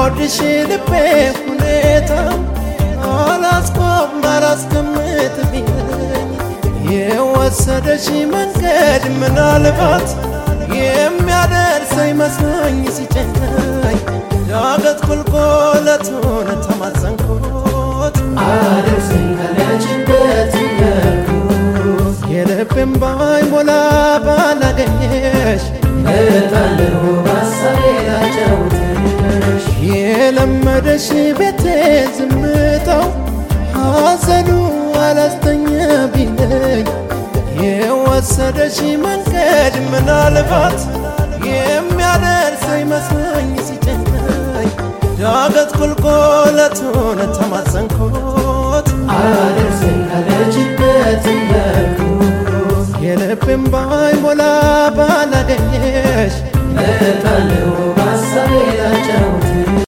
የሚወድሽ ልቤ ሁኔታ አላስቆም አላስቀምጥ ቢለኝ የወሰደሽ መንገድ ምናልባት የሚያደርሰኝ መስሎኝ ሲጨናኝ ዳገት ቁልቁለቱን ተማጸንኩት አድርሰኝ ካለችበት ያልኩት የልቤም ባይሞላ ባላገኘሽ እመጣለሁ በሀሳቤ ላጫውትሽ የለመደሽ ቤቴ ዝምታው ሐዘኑ አላስተኛ ቢለኝ የወሰደሽ መንገድ ምናልባት የሚያደርሰኝ መስሎኝ ሲጨናኝ ዳገት ቁልቁለቱን ተማጸንኩት አድርሰኝ ካለችበት ያልኩት የልቤም ባይሞላ ባላገኘሽ እመጣለሁ በሀሳቤ ላጫውትሽ